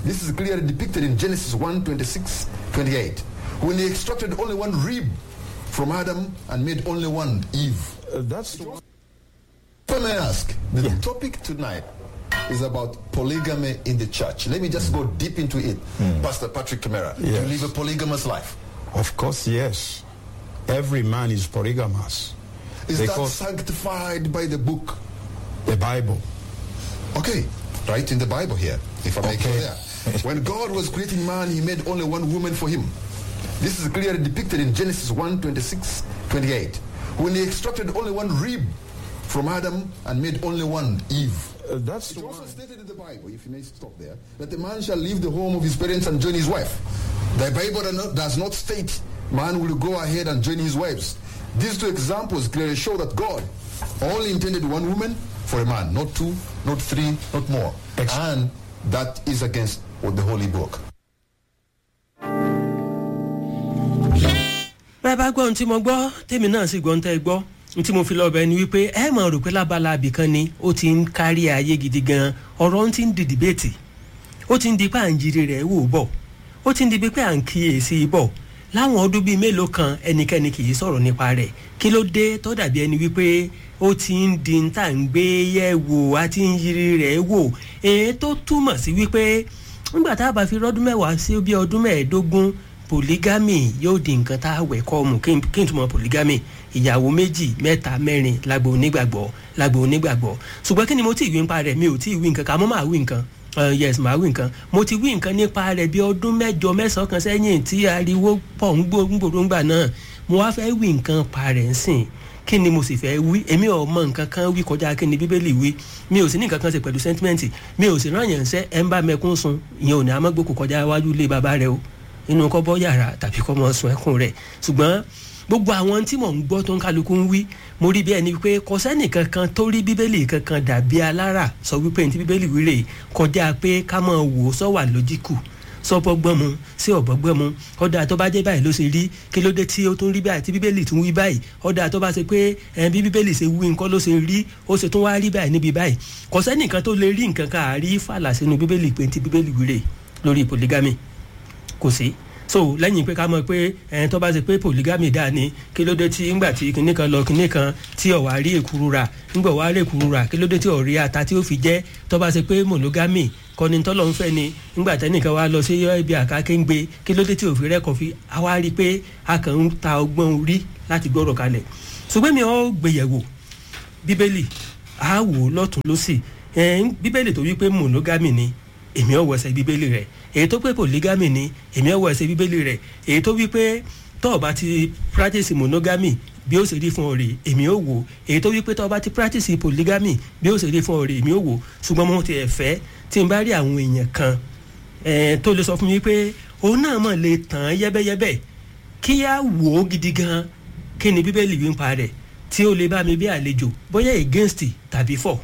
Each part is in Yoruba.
This is clearly depicted in Genesis 1 26 28. When he extracted only one rib from Adam and made only one Eve. Uh, that's the If I may ask, the Yeah. topic tonight is about polygamy in the church. Let me just go deep into it. Pastor Patrick Camara, do you Yes. live a polygamous life? Of course, yes. Every man is polygamous. Is Because- that sanctified by the book? The Bible. Okay, right in the Bible here, if I may go Okay. there. When God was creating man, he made only one woman for him. This is clearly depicted in Genesis 1 26 28. When he extracted only one rib from Adam and made only one Eve. Uh, that's It's the also one. stated in the Bible, if you may stop there, that the man shall leave the home of his parents and join his wife. The Bible does not- does not state man will go ahead and join his wives. These two examples clearly show that God only intended one woman for a man, not two, not three, not more. Ex- and that is against what the Holy Book. bẹ́ẹ̀ bá gbọ́ ohun tí mo gbọ́ tèmi náà sì gbọ́ ohun tẹ́ ẹ gbọ́ ohun tí mo fi lọ bẹ̀ ni wípé ẹ mọ̀ rò pé lábala abìkan ni ó ti ń kárí ayé gidi gan ọ̀rọ̀ ń ti ń di dìbẹ́ẹ̀tì ó ti ń di pé à ń jírí rẹ̀ wò bọ̀ ó ti ń di pé à ń kíyèsí bọ̀ láwọn ọdún bíi mélòó kan ẹnikẹ́ni kì í sọ̀rọ̀ nípa rẹ̀ kí ló dé tó dàbí ẹni wípé ó ti ń di ń tà ń gbé yẹ̀ wò á ti ń yiri rẹ̀ wò èyí tó túmọ̀ sí wípé nígbà tá a bá fi rọ́dún mẹ́wàá sí bí ọdún mẹ́ẹ̀ẹ́dógún polygamy yóò di nǹkan tá a wẹ̀ kọ́ mu kí n kí n túmọ̀ polygamy ìyàwó méjì mẹ́ta mẹ́rin lágbo onígbàgbọ́ lágbo onígbàgbọ́ ṣùgbọ́n kí ni mo ti wí nípa rẹ̀ mi ò tí ì wí nǹkan ká mo máa wí nǹkan Uh, yes màá wí nǹkan mo ti wí nǹkan nípa rẹ̀ bí ọdún mẹ́jọ mẹ́sàn-án kan sẹ́yìn tí ariwo pọ̀ ń gbó- ń gbòòrò ńgbà náà mo wá fẹ́ wí nǹkan pa rẹ̀ ń sìn kí ni mo sì fẹ́ wí èmi ò mọ nǹkan kan wí kọjá kí ni bíbélì wí mi ò sì ní nǹkan kan ṣe pẹ̀lú sẹ́ńtímẹ́ǹtì mi ò sì rán yàn ṣẹ́ ẹ̀ ń bá mẹ́kún sun ìyẹn ò ní amágbókò kọjá iwájú ilé bàbá rẹ o inú kọ́ bọ́ yàrá tàbí kọ́ mọ́ sun ẹkún rẹ̀ ṣùgbọ́n gbogbo àwọn tí mò ń gbọ́ tó ń kálukú ń wí mo rí bí ẹni wípé kò sẹ́nì kankan tó rí bíbélì kankan dàbí alára sọ wípé ní ti bíbélì wíre kọjá pé ká mọ̀ wò ó sọ wà lójíkù sọ́bọ́gbọ́n mu sí ọ̀bọ́gbọ́n mu ọ̀dà tó bá jẹ́ báyìí ló ṣe rí kí ló dé tí ó tún rí báyìí tí bíbélì tún wí báyìí ọ̀dà tó bá ṣe pé ẹ̀ bí bíbélì ṣe wí nǹkan ló ṣe rí ó ṣe tún wá rí báyìí níbi báyìí kò sẹ́nìkan tó lè rí nǹkan kan àrí fàlà sínú bíbélì pé ti bíbélì wíre lórí polygamy kò sí so lẹ́yìn pé ká mọ̀ pé ẹ̀ẹ́n tó bá ṣe pé polygamy dáa ni kí ló dé tí ńgbà tí kinní kan lọ kinní kan tí ọ̀ wá rí èkuru rà ńgbà wá rí èkuru rà kí ló dé tí ọ̀ rí ata tí ó fi jẹ́ tó bá ṣe pé monogamy kọ́ni tọ́lọ́ ń fẹ́ ni ńgbà tẹ́nìkan wá lọ sí ibi àkákéńgbé kí ló dé tí òfin rẹ́kọ̀ fi àwa rí i pé a kàn ń ta ọgbọ́n orí láti gbọ́rọ̀ kalẹ̀ ṣùgbọ́n mi ò gbéyẹ̀wò bíbélì á wò ó lọ́tún lọ́sì ẹ̀ẹ́n bíbélì tó wí pé monogamy ni èmi ò wẹsẹ̀ bíbélì rẹ̀ èyí tó pé polygamy ni èmi ò wẹsẹ̀ bíbélì rẹ̀ èyí tó wí pé tó o bá ti practice monogamy bí ó ṣe rí fún ọ rè èmi ò wò èyí tó wí pé tó o bá ti practice polygamy bí ó ṣe rí fún ọ rè èmi ò wò ṣùgbọ́n mo ti ẹ̀ fẹ́ tí n bá rí àwọn èèyàn kan ẹ̀ẹ́n tó lè sọ fún mi pé òun náà mọ̀ lè tàn án yẹ́bẹ́yẹ́bẹ́ kí á wò ó gidi gan kí ni bíbélì wí ń pa rẹ̀ tí ó lè bá mi bí àlejò bóyá against tàbí for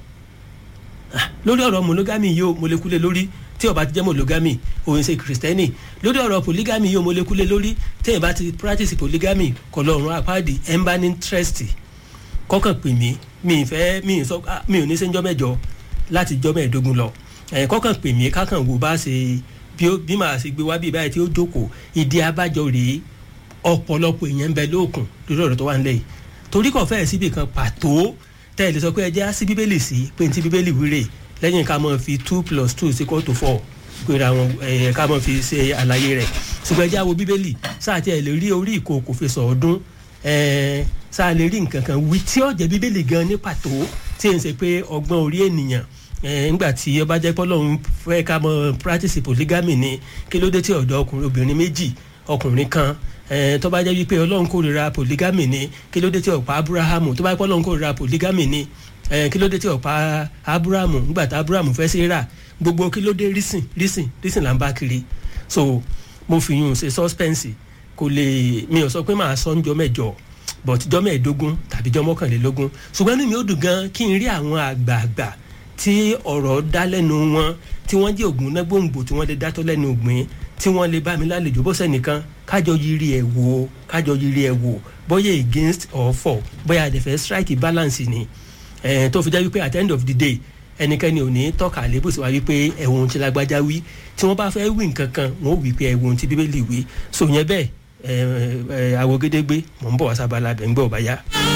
Ah, lórí ọ̀rọ̀ monogamy yìí o mo lè kúlẹ̀ lórí tí ó bá ti jẹ́ monogamy òun ṣe kìrìsìtẹ́nì lórí ọ̀rọ̀ polygamy yìí o mo lè kúlẹ̀ lórí tí èèyàn bá ti practice polygamy kọ̀ lọ́rùn apáàdì ẹ̀ ń bá ní interest kọ́kàn pè mí mi ì fẹ́ mi ì sọ ah, mi ò ní sẹ́njọ́ mẹ́jọ láti jọ́ mẹ́ẹ̀ẹ́dógún lọ ẹ̀ kọ́kàn pè mí kákàn wò bá ṣe bí ó- bí màá ṣe gbé wá bí báyìí tí ó jókòó ìdí abájọ rèé ọ̀pọ̀lọpọ̀ èèyàn ń bẹ lóòkùn lórí ọ̀rọ̀ tó wà nílẹ̀ yìí torí kò fẹ́ẹ̀ síbi kan pàtó tẹ́ ẹ lè sọ pé ẹ jẹ́ á sí bíbélì sí pé ní ti bíbélì wíre lẹ́yìn ká mọ̀ fi two plus two is equal to four gbéra wọn ẹ̀ ká mọ̀ fi ṣe àlàyé rẹ̀ ṣùgbọ́n ẹ jẹ́ á wo bíbélì sáà tí ẹ lè rí orí ìkòkò fi sọ ọdún ẹ̀ sáà lè rí nǹkan kan wí tí ó jẹ́ bíbélì gan ní pàtó tí ẹ ń ṣe pé ọgbọ́n orí ènìyàn ẹ̀ ńgbà tí ọba jẹ́ pé Ọlọ́run fẹ́ ká mọ̀ practice polygamy ni kí ló dé tí ọ̀dọ́ ọkùnrin obìnrin méjì ọkùnrin kan ẹ tó bá jẹ́ wípé ọlọ́run kórìíra polygamy ni kí ló dé tí ọ̀pá abrahamu tó bá jẹ́ pé ọlọ́run kórìíra polygamy ni ẹ kí ló dé tí ọ̀pá abrahamu nígbà tí abrahamu fẹ́ sí rà gbogbo kí ló dé rísìn rísìn rísìn là ń bá kiri so mo fi yún un ṣe suspense kò lè mi ò sọ pé màá sọ ńjọ́ mẹ́jọ but jọ́ mẹ́ẹ̀ẹ́dógún tàbí jọ́ mọ́kànlélógún ṣùgbọ́n inú mi ó dùn gan kí n rí àwọn àgbààgbà tí ọ̀rọ̀ dá lẹ́nu wọn tí wọ́n jẹ́ ògùn náà gbòǹgbò tí wọ́n lè dátọ́ lẹ́nu ògbìn tí wọ́n lè bá mi lálejò bó sẹ́nìkan kájọ yiri ẹ̀ wò ó kájọ yiri ẹ̀ wò bóyá against or for bóyá àdẹ̀fẹ́ strike balance ni eh, tó fi jẹ́ wípé at the end of the day ẹnikẹ́ni ò ní tọ́ka àlébù sí wa wípé ẹ̀wọ̀n tí lágbájá wí tí wọ́n bá fẹ́ wí nǹkan kan wọ́n wí pé ẹ̀wọ̀n tí bíbélì wí so yẹn bẹ́ẹ̀ ẹ̀ ẹ̀ àwògedegbe mò ń bọ̀ wá sábàlá bẹ̀ ń gbọ́ ọ̀bá yá.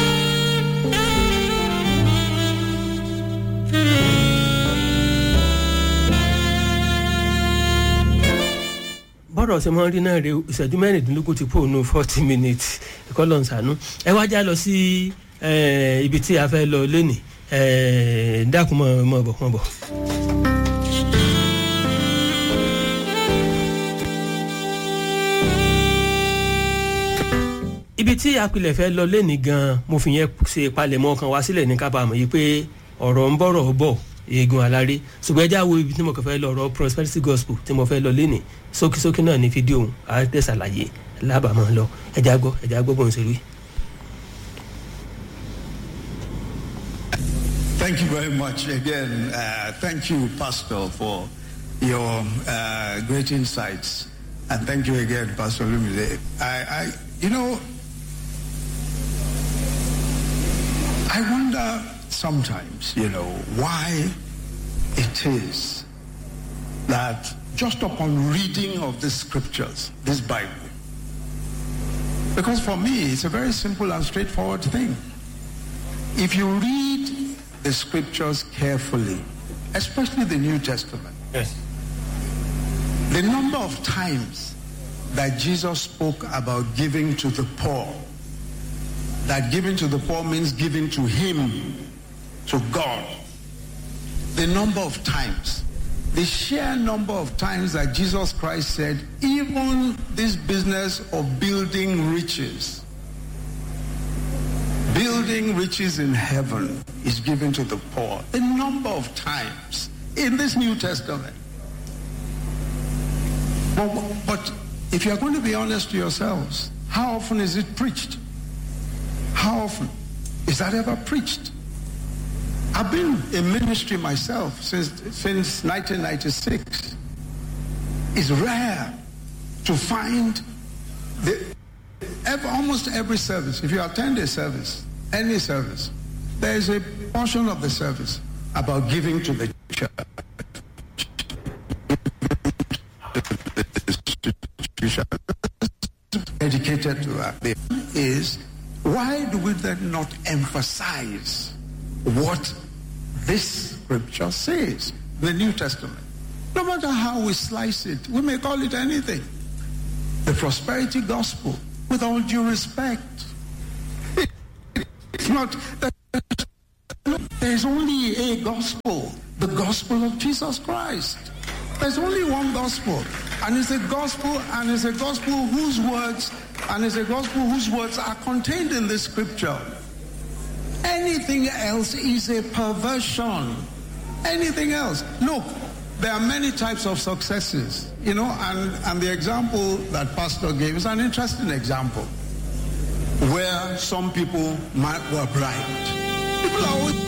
bọ́rọ̀ ṣe máa ń rí náà rè ìṣẹ́jú mẹ́rìndínlógún ti pòónú forty minutes ẹ̀kọ́ lọ́n sànú ẹ wá já lọ sí ibi tí a fẹ́ lọ lónìí dákun mọ́ mọ́ bọ̀ mọ́ bọ̀. ibi tí apilẹ̀ fẹ́ lọ lónìí gan-an mo fi yẹn ṣe palẹ̀mọ́ kan wá sílẹ̀ ní kábàámọ̀ yìí pé ọ̀rọ̀ ń bọ̀rọ̀ bọ̀ eegun aláré ṣùgbọ́n ẹjẹ́ àwo ibi tí mo kàn fẹ́ lọ ọ̀rọ̀ prosperity gospel tí mo fẹ́ lọ lénìí sókísókí náà ní fídíò òun á tẹ̀ ṣàlàyé lábàámọ̀ lọ ẹjẹ́ àgbọ̀ ẹjẹ́ àgbọ̀ bọ̀ ń ṣe rí. Thank you very much again. Uh, thank you, Pastor, for your uh, great insights. And thank you again, Pastor Lumide. I, I, you know, I wonder sometimes, you know, why it is that just upon reading of the scriptures, this Bible, because for me, it's a very simple and straightforward thing. If you read the scriptures carefully, especially the New Testament, Yes. the number of times that Jesus spoke about giving to the poor, that giving to the poor means giving to Him, to God. The number of times, the sheer number of times that Jesus Christ said, even this business of building riches, building riches in heaven is given to the poor. A number of times in this New Testament. But, but if you're going to be honest to yourselves, how often is it preached? How often is that ever preached? I've been in ministry myself since, since 1996. It's rare to find the, ever, almost every service, if you attend a service, any service, there is a portion of the service about giving to the church. Dedicated to that is why do we then not emphasize what this scripture says, the New Testament? No matter how we slice it, we may call it anything. The prosperity gospel, with all due respect. It's not, there's only a gospel, the gospel of Jesus Christ. There's only one gospel, and it's a gospel, and it's a gospel whose words, and it's a gospel whose words are contained in the scripture. Anything else is a perversion. Anything else. Look, there are many types of successes, you know, and, and the example that Pastor gave is an interesting example where some people might, were bribed. People are always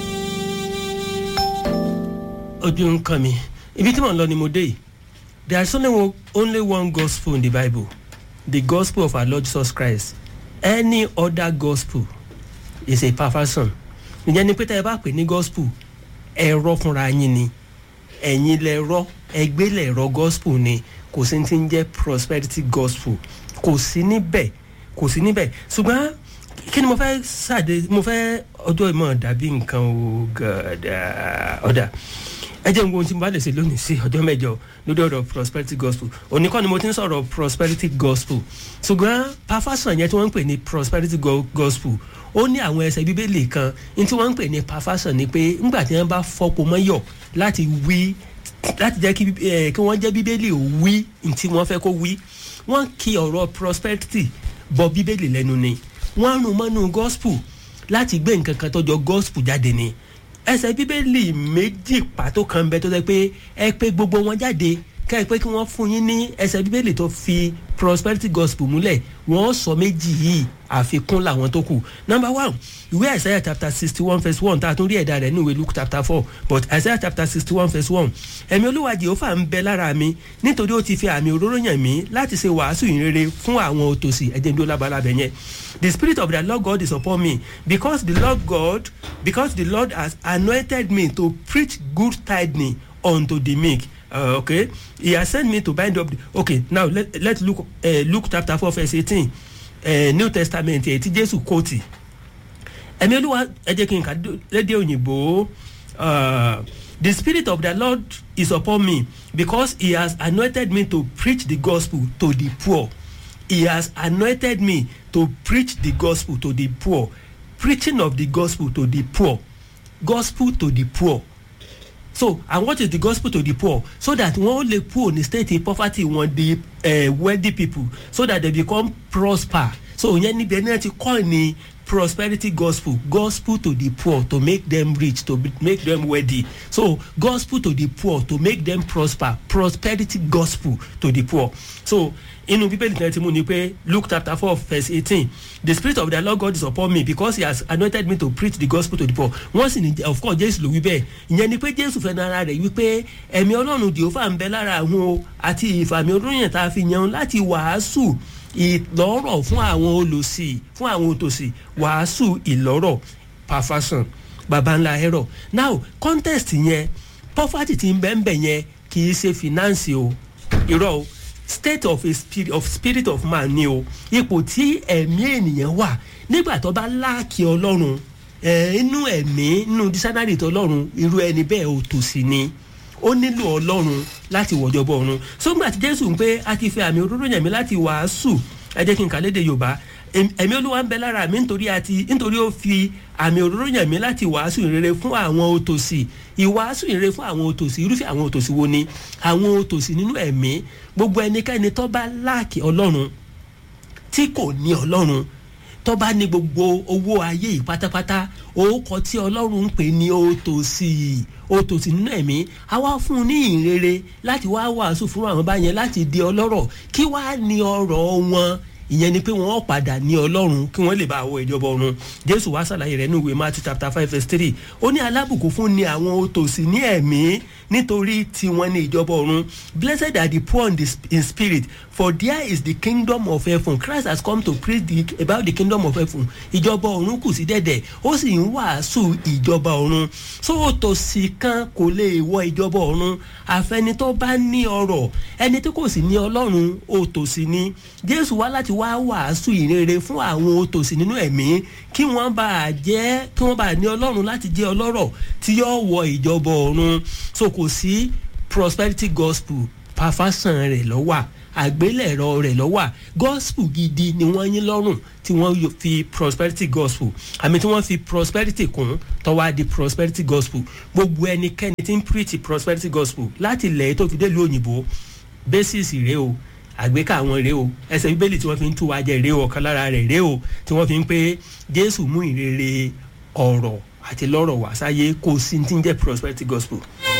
ojú ń kan mi ibi tí mò ń lọ ni mo dé yìí there is only one, only one gospel in the bible the gospel of our lord jesus christ any other gospel is a perversion ìyẹn ni pé tá ẹ bá pè ní gospel ẹ̀rọ fúnra yín ni ẹ̀yin lẹ̀rọ ẹgbẹ́ lẹ̀rọ gospel ni kò sí ti ń jẹ́ prosperity gospel kò sí níbẹ̀ kò sí níbẹ̀ ṣùgbọ́n kí ni mo fẹ́ ṣàdé mo fẹ́ ọjọ́ ìmọ̀ dàbí nǹkan o gàdá ọ̀dà ẹ jẹ́ ohun tí mo bá lè ṣe lónìí sí ọjọ́ mẹ́jọ lórí ọ̀rọ̀ prosperity gospel òní kọ́ ni mo ti ń sọ̀rọ̀ prosperity gospel ṣùgbọ́n perversion yẹn tí wọ́n ń pè ní prosperity go gospel ó ní àwọn ẹsẹ̀ bíbélì kan ní tí wọ́n ń pè ní perversion ni pé ńgbà tí wọ́n bá fọ́pọ̀ mọ́yọ̀ láti wí láti jẹ́ kí ẹ kí wọ́n jẹ́ bíbélì ò wí ntí wọ́n fẹ́ kó wí wọ́n kí ọ̀rọ̀ prosperity bọ bíbélì lẹ́nu ni wọ́n rún mọ́nú gospel láti gbé nǹkan kan tọ́jọ́ gospel jáde ni ẹsẹ̀ bíbélì méjì pàtó kan bẹ tó sẹ pé ẹ pé gbogbo wọn jáde ká ẹ pé kí wọ́n fún yín ní ẹsẹ̀ bíbélì tó fi prosperity gospel múlẹ̀ wọ́n sọ méjì yìí àfikún làwọn tó kù number one ìwé isaiah chapter sixty one verse one tá a tún rí ẹ̀dá rẹ̀ ní ìwé luke chapter four but isaiah chapter sixty one verse one ẹ̀mí olúwa jehova ń bẹ lára mi nítorí ó ti fi àmì òróró yàn mí láti ṣe wàásù ìrere fún àwọn òtòṣì ẹ̀jẹ̀ ń dó labalábẹ̀ yẹn the spirit of the lord god is upon me because the lord god because the lord has anointed me to preach good tidings unto the meek uh, okay he has sent me to bind up the okay now let, let's look uh, luke chapter four verse eighteen uh, new testament ẹ̀ tí jésù kóòtì ẹ̀mí olúwa ẹ jẹ́ kí n kà lédè òyìnbó the spirit of the lord is upon me because he has anointed me to preach the gospel to the poor he has anointed me to preach the gospel to the poor preaching of the gospel to the poor gospel to the poor so and what is the gospel to the poor so that wọn lè poor ní state in poverty wọn di uh, wealthy people so that they become prosper so yẹn níbi ẹni náà ti kọ́ ni prosperity gospel gospel to the poor to make them rich to be, make them wealthy so gospel to the poor to make them prosper prosperity gospel to the poor so inú bíbélì kan ti mú ni pé luke chapter four verse eighteen the spirit of the lord god is upon me because he has anointed me to preach the gospel to the poor wọ́n sì ní of course jésù ló wí bẹ́ẹ̀ ìyẹn ni pé jésù fẹ́ nara rẹ̀ wípé ẹ̀mí ọlọ́run jehova ń bẹ lára àwọn o àti ìfàmì olóyìn tá a fi yan láti wàásù ìlọ́rọ̀ fún àwọn olòṣì fún àwọn òtòṣì wàásù ìlọ́rọ̀ perfection baba ńlá ẹ̀rọ now contest yẹn poverty ti ń bẹ́ẹ̀ bẹ́ẹ̀ yẹn kì í ṣe finance o irọ́ o state of a spirit of spirit of man ni o ipò tí ẹ̀mí ènìyàn wà nígbà tó bá láàkì ọlọ́run inú ẹ̀mí inú dísánárì tó ọlọ́run irú ẹni bẹ́ẹ̀ ò tòsí ni ó nílò ọlọ́run láti wọ̀jọ̀bọ̀ ọ̀run sógbà tí jésù ń pé a ti fi àmì òróró yàn mí láti wàásù ẹ jẹ́ kí n kà léde yorùbá ẹ̀mí olúwa ń bẹ lára mi nítorí àti nítorí ó fi àmì òróró yàn mí láti wàásù ìrere fún àwọn òtòsí ìwàásù ìrere fún àwọn òtòsí irúfẹ́ àwọn òtòsí wo ni àwọn òtòsí nínú ẹ̀mí gbogbo ẹnikẹ́ni tó bá láàkì ọlọ́run tí kò ní ọlọ́run tó bá ní gbogbo owó ayé yìí pátápátá orúkọ tí ọlọ́run ń pè ní òtòsí òtòsí nínú ẹ̀mí a wá fún un ní ìrere láti wá wàásù fún àwọn báyẹn láti di ọlọ́rọ̀ kí wá ní ọrọ̀ wọn ìyẹn ni pé wọn padà ní ọlọ́run kí wọ́n lè bá wọ ìjọba ọ̀run jésù wá ṣàlàyé rẹ̀ ní ìwé matthew chapter five verse three ó ní alábùkún fún ni àwọn òtòsí ní ẹ̀mí nítorí tiwọn ní ìjọba ọ̀run blessed are the poor in, the, in spirit for there is the kingdom of heaven christ has come to preach the, about the kingdom of heaven ìjọba ọ̀run kù sí dẹ̀dẹ̀ ó sì ń wàásù ìjọba ọ̀run so òtòsí kan kò lè wọ ìjọba ọ̀run àfẹni tó bá ní ọrọ̀ ẹni tí kò sì ní ọlọ́run òtòsí ni jésù wá láti wá wàásù ìrere fún àwọn òtòsí nínú ẹ̀mí kí wọ́n bá jẹ́ kí wọ́n bá ní ọlọ́run láti jẹ́ ọlọ́rọ̀ tí yóò wọ ìjọba ọ̀run so kò sí prosperity gospel pàfàsàn rẹ̀ lọ́wọ́ àgbélẹ̀rọ rẹ̀ lọ́wọ́ gospel gidi ni wọ́n yín lọ́rùn tí wọ́n fi prosperity gospel àmì tí wọ́n fi prosperity kún tọ́wá di prosperity gospel gbogbo ẹnikẹ́ni tí ń preach prosperity gospel láti ilẹ̀ tó fi dé ìlú òyìnbó basis rèé o àgbékà àwọn rèé o ẹsẹ̀ bíbélì tí wọ́n fi ń tú wa jẹ rèé o ọ̀kan lára rẹ̀ rèé o tí wọ́n fi ń pé jésù mú ìrere ọ̀rọ̀ àti lọ́rọ̀ wá sáyé kò sí ti ń jẹ́ prosperity gospel.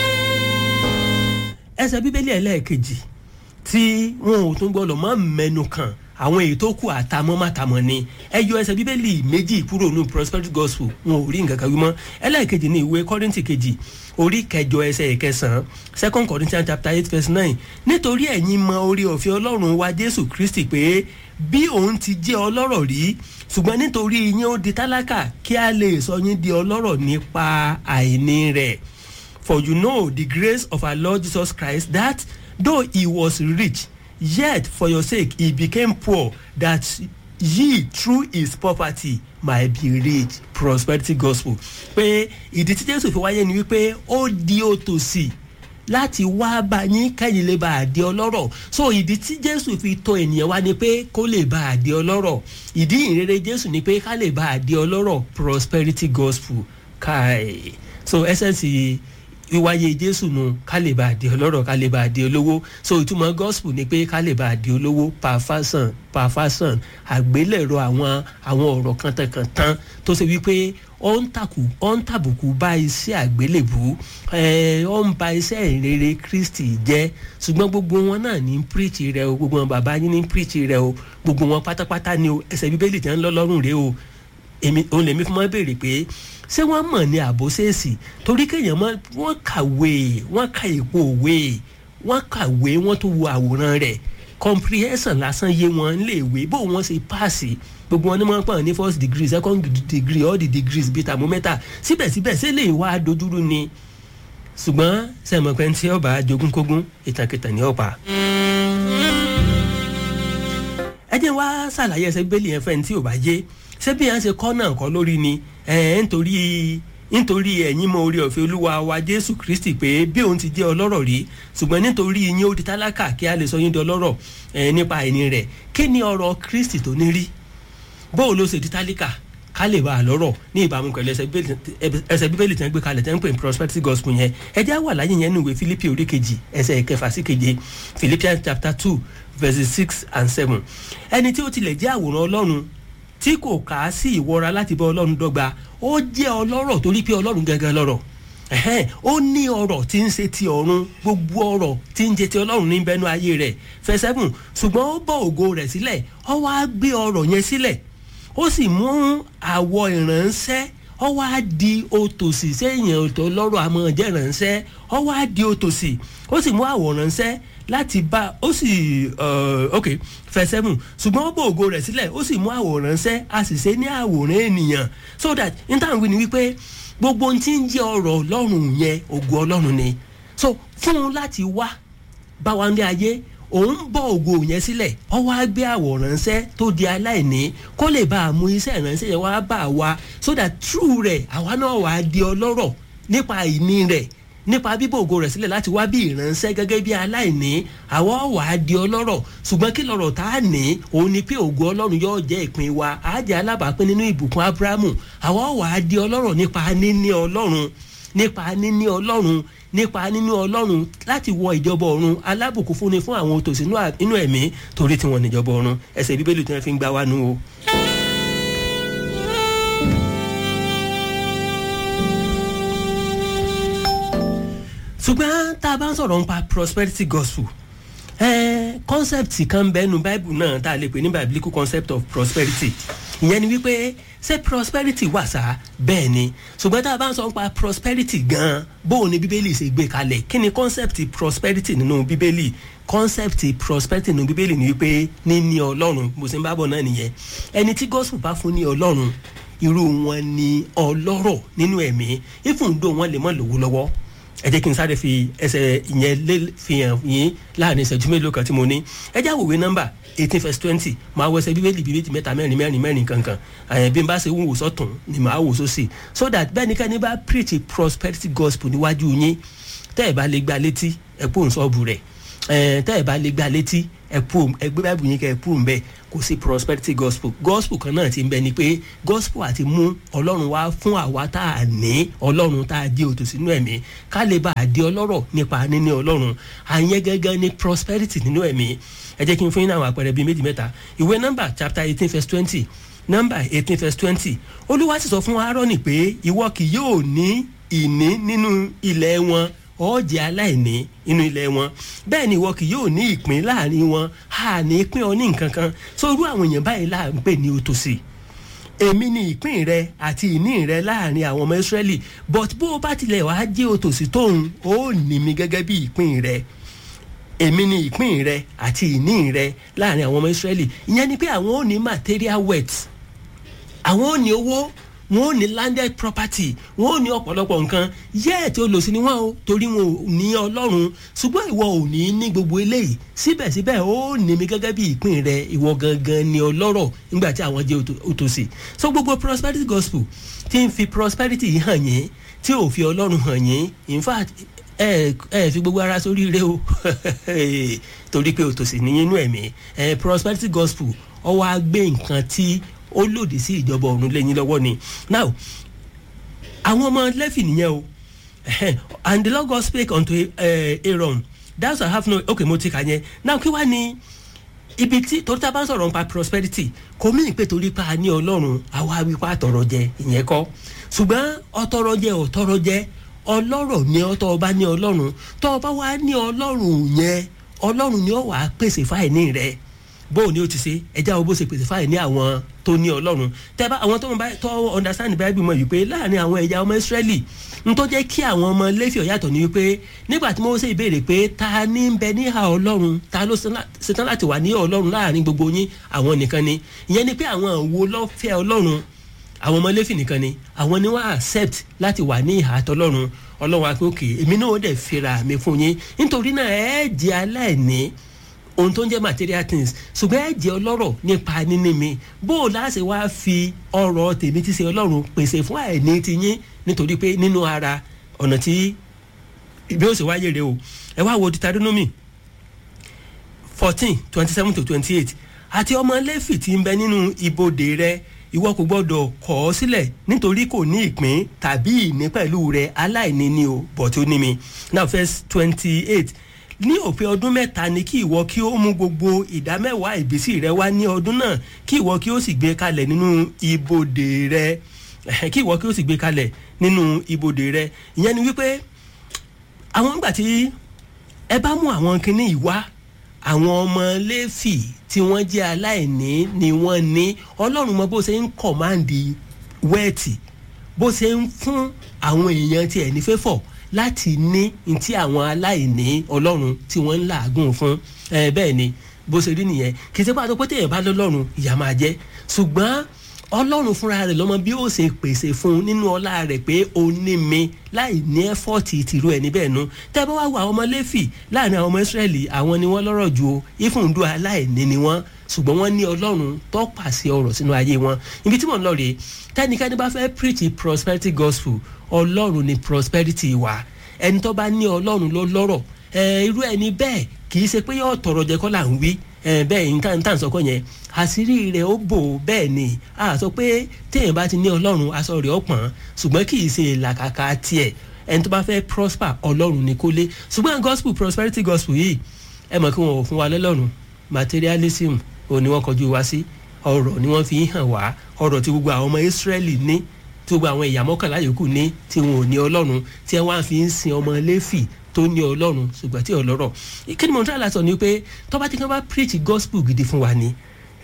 ẹsẹ̀ bíbélì ẹlẹ́ẹ̀kejì tí wọn ò tún gbọ́dọ̀ mọ́ mẹ́nu kàn àwọn èyí tó kù àtàmọ́ màtàmọ́ ni ẹ yọ ẹsẹ̀ bíbélì méjì kúrò ní prosperity gospel wọn ò rí nǹkan kan wí mọ́ ẹlẹ́ẹ̀kejì ní ìwé kọ́rìntì kejì orí kẹjọ ẹsẹ̀ ìkẹsàn-án second corinthians chapter eight verse nine nítorí ẹ̀yin mọ orí ọ̀fẹ́ ọlọ́run wa jésù kristi pé bí òun ti jẹ́ ọlọ́rọ̀ rí ṣùgbọ́n nítorí yín ó di tálákà kí a lè sọ yín di ọlọ́rọ̀ nípa àìní rẹ̀ for you know the grace of our lord jesus christ that though he was rich yet for your sake he became poor that ye through his poverty might be rich prosperity gospel pé ìdí tí jésù fi wáyé ni wípé ó di òtòsí láti wá bá yín kẹ́yìn lè bá a di ọlọ́rọ̀ so ìdí tí jésù fi tọ ènìyàn wá ni pé kó lè bá a di ọlọ́rọ̀ ìdí ìrere jésù ni pé ká lè bá a di ọlọ́rọ̀ prosperity gospel káì so essence wíwáyé jésù nu ká lè bá a di ọlọ́rọ̀ ká lè bá a di olówó so ìtumọ̀ gospel ni pé ká lè bá a di olówó pàfàsàn pàfàsàn àgbélẹ̀rọ àwọn àwọn ọ̀rọ̀ kàntànkàntàn tó ṣe wípé ó ń tàkù ó ń tàbùkù bá iṣẹ́ àgbélébù ẹ̀ ó ń ba iṣẹ́ ìrere kristi jẹ́ ṣùgbọ́n gbogbo wọn náà ní píríìtì rẹ o gbogbo wọn bàbá yín ní píríìtì rẹ o gbogbo wọn pátápátá ni o ẹsẹ̀ bíbélì tí wọ́n ń lọ lọ́rùn rẹ o èmi òun lèmi fún wọn béèrè pé ṣé wọ́n mọ̀ ní àbóṣèṣì torí kéèyàn mọ̀ wọ́n kàwé wọ́n ka èpo òwe wọ́n kàwé wọ́n tó wo àwòrán rẹ̀ comprehension lásán yé wọn léèwé bó wọn ṣe páàsì gbogbo wọn ní wọn pọ̀ ní first degree second degree all the degrees bíi thermometer síbẹ̀síbẹ̀ ṣé lè wá dojúrú ni ṣùgbọ́n sẹ́mọ̀pẹ́ tí ọba jogúnkógún ìtàkìtàn ní ọ̀pá ẹ jẹ́ wá ṣàlàyé ẹsẹ̀ bíbélì yẹn fẹ́ni tí ò bá yé ṣé bí yẹn ṣe kọ́ náà kọ́ lórí ni ẹ̀ nítorí nítorí ẹ̀yin mọ orí ọ̀fẹ́ olúwa wa jésù kristi pé bí òun ti jẹ́ ọlọ́rọ̀ rí ṣùgbọ́n nítorí yín ó di tálákà kí a lè sọ yín di ọlọ́rọ̀ ẹ̀ nípa ẹni rẹ̀ kí ni ọ̀rọ̀ kristi tó ní rí bóò ló ṣe di tálákà ká lè bá a lọ́rọ̀ ní ìbámu pẹ̀lú ẹsẹ̀ bíbélì tí wọ́n gbé kalẹ̀ tí wọ́n pè ní prosperity gospel yẹn ẹjẹ́ wà láyé yẹn nínú ìwé philippi orí kejì ẹsẹ̀ kẹfà sí keje philippians chapter two verses six and seven ẹni tí ó tilẹ̀ jẹ́ àwòrán ọlọ́run tí kò kà á sí ìwọra láti bá ọlọ́run dọ́gba ó jẹ́ ọlọ́rọ̀ torí pé ọlọ́run gẹ́gẹ́ lọ́rọ̀ ó ní ọrọ̀ tí ń ṣe ti ọ̀run gbogbo ọrọ̀ tí ń jẹ ti ọlọ́run ní bẹnu ayé rẹ̀ fẹsẹ̀bùn ṣùgbọ́n ó bọ́ ògo rẹ̀ sílẹ̀ ó wá gbé ọrọ̀ yẹn sílẹ̀ ó sì mú àwọ̀ ìránṣẹ́ ó wá di òtòṣì sẹ́yìn ọ̀tọ̀ lọ́rọ̀ àmọ́ jẹ́ ìránṣẹ́ ó wá di òtòṣì ó sì mú àwọ̀ ìránṣẹ́ láti bá ó sì ok fẹsẹ̀mù ṣùgbọ́n ó bò ògo rẹ̀ sílẹ̀ ó sì mú àwòrán ṣẹ́ a sì ṣe ní àwòrán ènìyàn so that nítawọn wí ni wípé gbogbo ohun tí ń jẹ́ ọ̀rọ̀ ọlọ́run yẹn ògo ọlọ́run ni so fún un láti wá bá wa ní ayé òun bọ̀ ògo yẹn sílẹ̀ ọ wá gbé àwòrán ṣẹ́ tó di aláìní kó lè bá a mú iṣẹ́ ìránṣẹ́ yẹn wá bá a wá so that through rẹ̀ àwa náà wà á di ọlọ́rọ̀ nípa ìní rẹ̀ nípa bíbò ògo rẹ̀ sílẹ̀ láti wá bí ìránṣẹ́ gẹ́gẹ́ bí aláìní àwọ̀ wà á di ọlọ́rọ̀ ṣùgbọ́n kí lọ́rọ̀ tá a ní òun ni pé ògo ọlọ́run yóò jẹ́ ìpín wa á jẹ́ alábàápín nínú ìbùkún abrahamu àwọ̀ wà á di ọlọ́rọ̀ nípa níní ọlọ́run nípa níní ọlọ́run nípa níní ọlọ́run láti wọ ìjọba ọ̀run alábùkún fúnni fún àwọn òtòṣì inú ẹ̀mí torí tí wọ́n níjọba ọ̀run ẹsẹ̀ bíbélì tí wọ́n fi ń gbá wa nù o. ṣùgbọ́n tá a bá ń sọ̀rọ̀ nípa prosperity gospel eh, concept kan bẹ́nu bible náà tá a lè pè ní biblical concept of prosperity ìyẹn ni wípé ṣé prosperity wà sá bẹ́ẹ̀ ni ṣùgbọ́n tá a bá ń sọ nípa prosperity gan-an bóun ni bíbélì ṣe gbé kalẹ̀ kí ni concept prosperity nínú bíbélì concept prosperity nínú bíbélì ni wípé níní ọlọ́run bó ṣe ń bá bọ̀ náà nìyẹn ẹni tí gospel bá fún ní ọlọ́run irú wọn ni ọlọ́rọ̀ nínú ẹ̀mí ìfúndó wọn lè mọ̀ lówó lọ́wọ́ ẹ jẹ́ kí n sáré fi ẹsẹ̀ ìyẹn lé fi hàn yín láàrin ìṣẹ́jú mélòó kan tí mo ní ẹ já wòwe nọ́mbà eighteen verse twenty máa wọ ẹsẹ̀ bíbélì bíi méjì mẹ́ta mẹ́rin mẹ́rin mẹ́rin kankan àyẹ̀ bí n bá ṣe wò sọ́tún ni màá wò sósì so that bẹ́ẹ̀ ni kẹ́ni bá preach a prosperity gospel níwájú yín tẹ́ ẹ̀ bá lè gba létí ẹ̀ pò ń sọ́ọ̀bù rẹ̀ tẹ́ ẹ̀ bá lè gba létí ẹ̀ pò ẹgbẹ́ báyìí yín kẹ́ ẹ̀ pò ń bẹ́ẹ̀ kò sí prosperity gospel gospel kan náà ti ń bẹ ni pé gospel àti mú ọlọ́run wá fún àwa tá a ní ọlọ́run tá a di òtò sínú ẹ̀mí ká lè bá a di ọlọ́rọ̀ nípa níní ọlọ́run àyẹn gẹ́gẹ́ ní prosperity nínú ẹ̀mí ẹ jẹ́ kí n fún yín àwọn àpẹẹrẹ bíi méjì mẹ́ta ìwé nọ́mbà chapter eighteen verse twenty nọ́mbà eighteen verse twenty olúwa sì sọ fún aaroni pé ìwọ kì yóò ní ìní nínú ilẹ̀ wọn ọ̀jẹ̀ aláìní inú ilẹ̀ wọn bẹ́ẹ̀ ni ìwọ kì yóò ní ìpín láàrin wọn a ní pín ọ ní nǹkan kan sórú àwọn èèyàn báyìí là ń pè ní òtòṣì èmi ni ìpín rẹ àti ìní rẹ láàrin àwọn ọmọ ìsírẹ́lì but bó o bá tilẹ̀ wá jẹ́ òtòṣì tóun ó ní mi gẹ́gẹ́ bí ìpín rẹ èmi ni ìpín rẹ àti ìní rẹ láàrin àwọn ọmọ ìsírẹ́lì ìyẹn ni pé àwọn ò ní material wealth àwọn ò ní owó wọn ò ní landed property wọn ò ní ọ̀pọ̀lọpọ̀ nǹkan yẹ́ẹ̀ tí ó lò sí ni wọ́n o torí wọn ò ní ọlọ́run ṣùgbọ́n ìwọ ò ní ní gbogbo eléyìí síbẹ̀síbẹ̀ ó ní mi gẹ́gẹ́ bí ìpín rẹ ìwọ gangan ni ọlọ́rọ̀ nígbà tí àwọn jẹ́ òtòṣì so gbogbo prosperity gospel ti ń fi prosperity hàn yín tí ò fi ọlọ́run hàn yín in fact ẹ ẹ fi gbogbo ara sórí ire o torí pé òtòṣì ní inú ẹ̀mí prosperity gospel ọwọ́ á gbé nǹkan tí ó lòdì sí ìjọba ọ̀run lẹ́yìn lọ́wọ́ ni now àwọn ọmọ lẹ́fì nìyẹn o and the lord god spake unto uh, aaron thou shalt have no okay mo ti kà yẹn now kí wá ní ibi tí torí tá a bá ń sọ̀rọ̀ nípa prosperity kò mí pé torí pa ní ọlọ́run àwa wípé àtọ̀rọ̀ jẹ ìyẹn kọ́ ṣùgbọ́n ọtọ̀rọ̀ jẹ ọ̀tọ̀rọ̀ jẹ ọlọ́rọ̀ ni ọtọ̀ ọba ní ọlọ́run tọ́ ọba wa ní ọlọ́run yẹn ọlọ́run ni ó wàá pèsè fáìní rẹ̀ bóò ni ó ti ṣe ẹjẹ́ àwọn bó ṣe pèsè fáìní àwọn tó ní ọlọ́run tẹ́bá àwọn tó ń bá tó understand bible mọ̀ wípé láàrin àwọn ẹ̀yà ọmọ israẹli n tó jẹ́ kí àwọn ọmọ lẹ́fì ọ̀yàtọ̀ ni wípé nígbà tí mo ṣe ìbéèrè pé ta ní ń bẹ níhà ọlọ́run ta ló ṣetán láti wà ní ọlọ́run láàrin gbogbo yín àwọn nìkan ni ìyẹn ni pé àwọn wo lọ́fẹ́ ọlọ́run àwọn ọmọ lẹ́fì nìkan ni àwọn ni wọ́n accept láti wà ní ìhà àtọ́lọ́run ọlọ́run akókè èmi náà ó dẹ̀ fira mi fún yín nítorí náà ẹ jẹ́ aláìní ohun tó ń jẹ́ material things ṣùgbọ́n ẹ jẹ́ ọlọ́rọ̀ nípa níní mi bó o láṣẹ wá fi ọrọ̀ tèmi ti ṣe ọlọ́run pèsè fún àìní ti yín nítorí pé nínú ara ọ̀nà tí bí ó ṣe wáyé rè o ẹ wá wo deuteronomy fourteen twenty seven to twenty eight àti ọmọ lẹ́fì tí ń bẹ nínú ibodè rẹ ìwọ kò gbọdọ̀ kọ̀ ọ́ sílẹ̀ nítorí kò ní ìpín tàbí ìní pẹ̀lú rẹ aláìní ni o bọ̀ tó ní mi now verse twenty eight ní òpin ọdún mẹ́ta ni kí ìwọ kí ó mú gbogbo ìdá mẹ́wàá ìbísí rẹ wá ní ọdún náà kí ìwọ kí ó sì gbé kalẹ̀ nínú ibodè rẹ kí ìwọ kí ó sì gbé kalẹ̀ nínú ibodè rẹ ìyẹn ni wípé àwọn ìgbà tí ẹ bá mú àwọn kinní yìí wá àwọn ọmọ lẹ́fì tí wọ́n jẹ́ aláìní ni wọ́n ní ọlọ́run mọ bó ṣe ń kọ̀máǹdì wẹ́ẹ̀tì bó ṣe ń fún àwọn èèyàn tiẹ̀ ní fẹ́fọ̀ láti ní ntí àwọn aláìní ọlọ́run tí wọ́n ń làágùn fún ẹ bẹ́ẹ̀ ni bó ṣe rí nìyẹn kì í ṣe pàtó pé téèyàn bá lọ́lọ́run ìyá máa jẹ́ ṣùgbọ́n ọlọ́run fúnra rẹ̀ lọ́mọ bí ó ṣe pèsè fún un nínú ọlá rẹ̀ pé ó ní mi láì ní ẹ́fọ́ọ̀tì tìrú ẹ̀ níbẹ̀ nu tẹ́ bá wá wo àwọn ọmọ lẹ́fì láàrin àwọn ọmọ ìsírẹ́lì àwọn ni wọ́n lọ́rọ̀ ju o ìfúndú aláìní ni wọ́n ṣùgbọ́n wọ́n ní ọlọ́run tó pàṣẹ ọ̀rọ̀ sínú ayé wọn ibi tí mò ń lọ rèé tẹ́nikẹ́ni bá fẹ́ preach prosperity gospel ọlọ́run ni prosperity wà ẹni tó bá ní ọlọ́run ló lọ́rọ̀ irú ẹni bẹ́ẹ̀ kì í ṣe pé yóò tọrọ jẹ kọ́ là ń wí bẹ́ẹ̀ ní tàn sọ́kọ́ yẹn àṣírí rẹ̀ ó bò bẹ́ẹ̀ ni a sọ pé téèyàn bá ti ní ọlọ́run aṣọ rẹ̀ ó pọ̀n ṣùgbọ́n kì í ṣe làkàkà tiẹ̀ ẹni tó bá fẹ́ prosper ọlọ́run ni kó lé ṣùgbọ́n gospel prosperity gospel yìí ẹ mọ̀ kí wọn ò fún wa lọ́lọ́run materialism ò ní wọ́n kọjú wa sí ọ̀rọ̀ ni wọ́n fi hàn wá ọ̀rọ̀ tí gbogbo àwọn ọmọ Israẹli ní tí gbogbo àwọn ẹ̀yà mọ́kànlá yòókù ní tí wọn ò ní ọlọ́run tí wọ́n á fi ń sin ọmọ Léfì tó ní ọlọ́run ṣùgbọ́n tí ọlọ́rọ̀ kí ni mo ń tẹ́ láti sọ ni pé tọ́ba tí wọ́n bá preach gospel gidi fún wa ni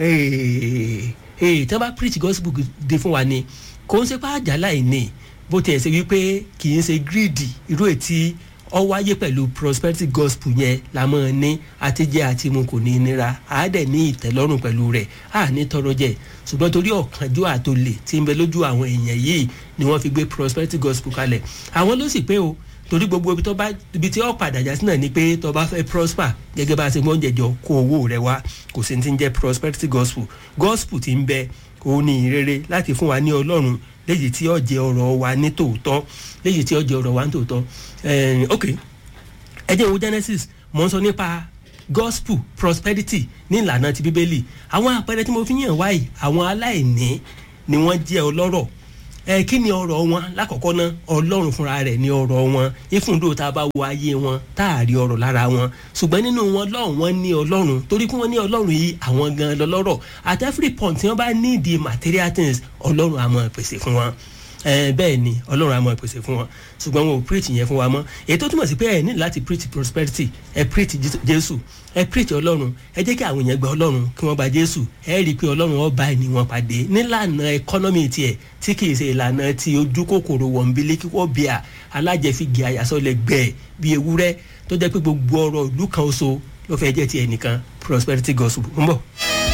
tí wọ́n bá preach gospel gidi fún wa ni kò ń ṣe pé àjálà ìní bó tiẹ̀ ṣe wípé kì í ṣe greedy irú ètí ọ wáyé pẹ̀lú prosperity gospel yẹn la mọ̀ ní àtijẹ́ àti mu kò ní nira á dẹ̀ ní ìtẹ́lọ́rùn pẹ̀lú rẹ̀ á ní tọrọ jẹ ṣùgbọ́n torí ọ̀kánjú àtòlè tí ń bẹ lójú àwọn èèyàn yìí ni wọ́n fi gbé prosperity gospel kalẹ̀ àwọn ló sì pé o torí gbogbo ibi tó bá ibi tí ó padà já sí náà ni pé tó bá fẹ́ prosper gẹ́gẹ́ bá a ṣe mọ́ jẹjọ kó owó rẹ wá kò sí ti ń jẹ́ prosperity gospel gospel ti ń bẹ òun ní ìrere láti fún wa ní ọlọ́run léyìí tí ó jẹ ọ̀rọ̀ wa ní tòótọ́ léyìí tí ó jẹ ọ̀rọ̀ wa ní tòótọ́ ok ẹ jẹ́ wo Genesis mo ń sọ nípa gospel prosperity ní ìlànà ti bíbélì àwọn àpẹẹrẹ tí mo fi yàn wáyìí àwọn aláìní ni wọ́n jẹ́ ọlọ́rọ̀ ẹ kí ni ọ̀rọ̀ wọn lákọ̀ọ́kọ́ ná ọlọ́run fúnra rẹ̀ ni ọ̀rọ̀ wọn ìfúndò tá a bá wo ayé wọn tá a rí ọ̀rọ̀ lára wọn ṣùgbọ́n nínú wọn lọ́hùn wọn ní ọlọ́run torí kí wọ́n ní ọlọ́run yìí àwọn gan lọ́lọ́rọ̀ at every point tí wọ́n bá need the material things ọlọ́run á máa pèsè fún wọn ẹ bẹ́ẹ̀ ni ọlọ́run á máa pèsè fún wọn ṣùgbọ́n wọn ò preach yẹn fún wa mọ́ èyí tó túmọ̀ sí pé ẹ ní láti preach prosperity ẹ preach jésù ẹ preach ọlọ́run ẹ jẹ́ kí àwọn èèyàn gba ọlọ́run kí wọ́n gba jésù ẹ rí i pé ọlọ́run ọba ẹni wọn pàdé nílànà ẹkọ́nọ́mì tiẹ̀ tí kì í ṣe ìlànà ti ojú kòkòrò wọ̀nbílẹ̀ kíkọ́ bíà alájẹfigi àyàsọ́lẹ̀ gbẹ̀ bí ewúrẹ́ tó jẹ́ pé gbogbo ọrọ̀ ìlú kan oṣù ló fẹ́ jẹ́ tiẹ̀ nìkan prosperity gospel ń bọ̀.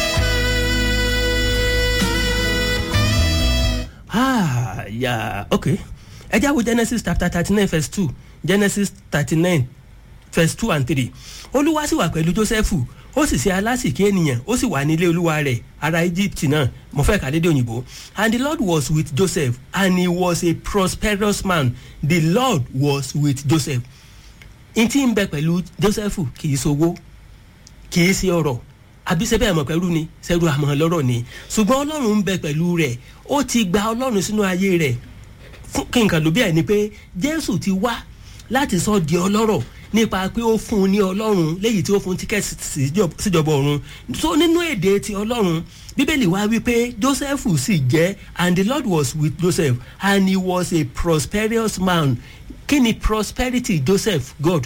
ah yeah okay ẹ jáwó genesis chapter thirty nine verse two genesis thirty nine verse two and three olúwa sì wà pẹ̀lú jósẹ́fù ó sì ṣe alásìkí ènìyàn ó sì wà nílé olúwa rẹ̀ ará egypt náà mo fẹ́ kà lédè òyìnbó and the lord was with joseph and he was a prosperous man the lord was with joseph n tí ń bẹ pẹ̀lú joseph kì í sowó kì í ṣe ọrọ̀ àbí sẹ́bẹ̀ àmọ̀ pẹ̀lú ni sẹ́rù àmọ̀ lọ́rọ̀ ni ṣùgbọ́n ọlọ́run ń bẹ pẹ̀lú rẹ̀ ó ti gba ọlọ́run sínú ayé rẹ̀ fún kí nǹkan ló bí ẹ̀ ni pé jésù ti wá láti sọ di ọlọ́rọ̀ nípa pé ó fún un ní ọlọ́run léyìí tí ó fún tíkẹ́ẹ̀tì síjọ- síjọba ọ̀run so nínú èdè ti ọlọ́run bíbélì wá wípé joseph sì jẹ́ and the lord was with joseph and he was a prosperous man kí ni prosperity joseph god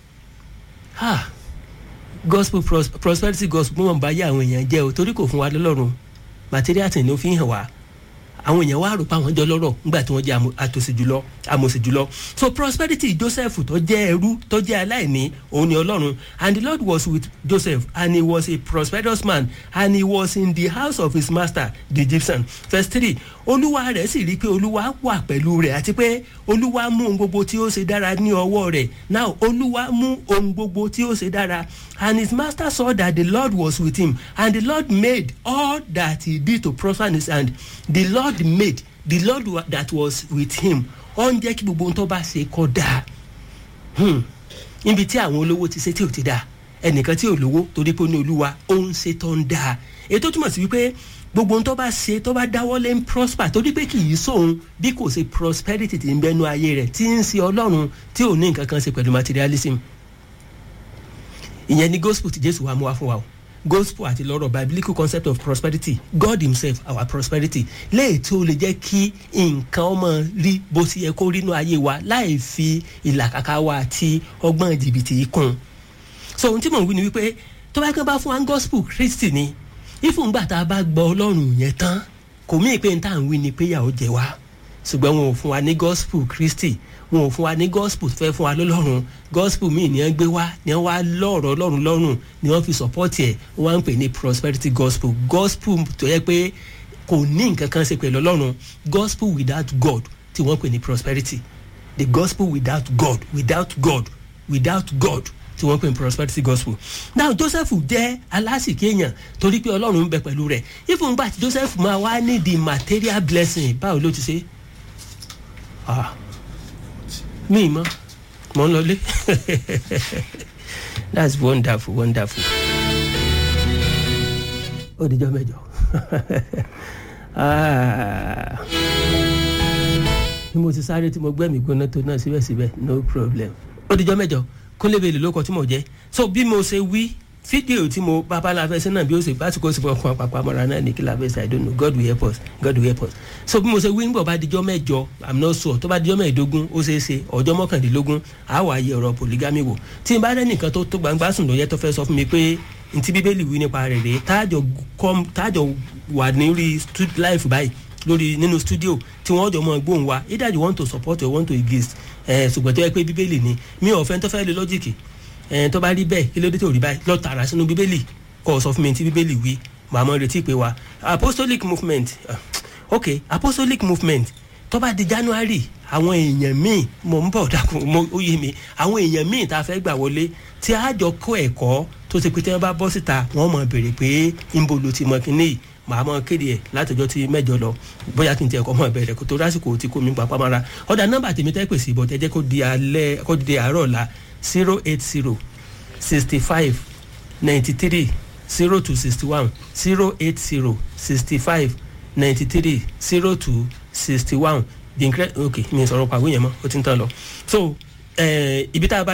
ah gospel pros prosperity gospel mọ̀ bá yé àwọn èèyàn jẹ́ o torí kò fún wa lọ́lọ́run material thing ló fi ń hàn wá àwọn èèyàn wá rò pé àwọn jọ lọ́rọ̀ nígbà tí wọ́n jẹ́ àmọ̀- àtòsí jùlọ àmọ̀sí jùlọ so prosperity joseph tó jẹ́ ẹrú tó jẹ́ aláìní òun ni ọlọ́run and the lord was with joseph and he was a prosperous man and he was in the house of his master the egyptian verse three olúwa rẹ̀ sì rí i pé olúwa wà pẹ̀lú rẹ̀ àti pé olúwa mú ohun gbogbo tí ó ṣe dára ní ọwọ́ rẹ̀ now olúwa mú ohun gbogbo tí ó ṣe dára and his master saw that the lord was with him and the lord made all that he did to prosper in his hand the lord made the lord wa- that was with him ó ń jẹ́ kí gbogbo ohun tó bá ṣe kọ́ dáa Hmm. níbi tí àwọn olówó ti ṣe tí ò ti dáa ẹnìkan tí ò lówó torí pé ó ní olúwa ó ń ṣe tó ń dáa ètò túmọ̀ sí wípé gbogbo ohun tó bá ṣe tó bá dáwọ́lé ń prosper torí pé kì í sóhun bí kò ṣe prosperity ti ń bẹnu ayé rẹ̀ tí ń ṣe ọlọ́run tí ò ní nǹkan kan ṣe pẹ̀lú materialism ìyẹn ni gospel ti jésù wa mú wa fún wa o gospel àti lọ́rọ̀ biblical concept of prosperity god himself our prosperity léè tí ó lè jẹ́ kí nǹkan ọmọ rí bó ti yẹ kó rí inú ayé wa láì fi ìlàkàkà wa àti ọgbọ́n jìbìtì kún un so ohun tí mò ń wí ni wípé tó bá kán bá fún wa ní gospel christy ni ìfúngbà tá a bá gbọ́ ọlọ́run yẹn tán kò mí pé n tá à ń wí ni pé ìyàwó jẹ wá ṣùgbọ́n wọn ò fún wa ní gospel christy wọn ò fún wa ní gospel tó fẹ́ fún wa lọ́lọ́run gospel míì ni wọ́n gbé wá ni wọ́n wá lọ́ọ̀rọ̀ ọlọ́run lọ́rùn ni wọ́n fi support ẹ̀ wọ́n á ń pè ní prosperity gospel gospel tó yẹ pé kò ní nǹkan kan ṣe pẹ̀lú ọlọ́run gospel without god tí wọ́n pè ní prosperity the gospel without god without god without god tí wọ́n pè ní prosperity gospel now joseph jẹ́ aláṣìkí èèyàn torí pé ọlọ́run ń bẹ pẹ̀lú rẹ̀ ìfúngbà tí joseph máa wá ní the material blessing báwo ló ti ṣe ah mi mọ mọ ń lọlé that's wonderful wonderful ó dijọ́ mẹ́jọ Ah. bí mo ti sáré tí mo gbẹ́mí gbóná tó náà síbẹ̀síbẹ̀ no problem ó dijọ́ mẹ́jọ kólébèlè ló kọ tí mo jẹ́ so bí mo ṣe wí fídíò tí mo bàbá la fẹ́ sẹ́nà bí ó ṣe básìkò sí ọkàn àpapọ̀ àmọ́ra náà ní kí la fẹ́ ṣe i don't know god will help us god will help us so bí mo ṣe wí ń bọ̀ bá dijọ́ mẹ́jọ i'm not sure tó bá dijọ́ mẹ́ẹ̀ẹ́dógún ó ṣeé ṣe ọjọ́ mọ́kàndínlógún àá wà yẹ ọ̀rọ̀ polygamy wò tí n bá rẹ́ nìkan tó tó gbangba sùn lóye tó fẹ́ sọ fún mi pé ntí bíbélì wí nípa rẹ̀ rèé táàjọ kọ́m táàjọ wà nírí life báyìí lórí nínú studio tí wọ́n jọ mọ gbóhùn wa either you want to support or you want to against ẹ̀ ṣùgbọ́n tó yẹ pé bíbélì ni mi ò fẹ́ tó fẹ́ lé lọ́jìkì ẹ̀ tó bá rí bẹ́ẹ̀ kí ló dé tó rí báyìí lọ́ọ́ tààrà sínú bíbélì kọ́ ọ sọ fún mi tí bíbélì wí màá mọ retí pé wa apostolic movement uh, ok apostolic movement tó bá di january àwọn èèyàn míì mo ń bọ̀ dákun mo ó yé mi àwọn èèyàn míì tá a fẹ́ gbà wọlé tí a jọ kó ẹ̀kọ́ tó ti pé tí wọ́n bá bọ́ síta wọ́n mọ̀ béèrè pé ńbo ló ti mọ kínní yìí màá mọ kéde ẹ̀ látọjọ́ tí mẹ́jọ lọ bóyá kí n tiẹ̀ kọ́ mọ̀ bẹ̀rẹ̀ kó tó lásìkò tí kò mí papá mara ọ̀dà nọ́mbà tèmi tẹ́ pèsè ìbọn tẹ́jẹ́ kó di alẹ́ kó di àárọ̀ la zero eight zero sixty five ninety three zero two sixty one zero eight zero sixty five ninety three zero two sixty one the incre ok mi sọ̀rọ̀ pàwé yẹn mọ́ ó ti ń tán lọ so ibi tá a bá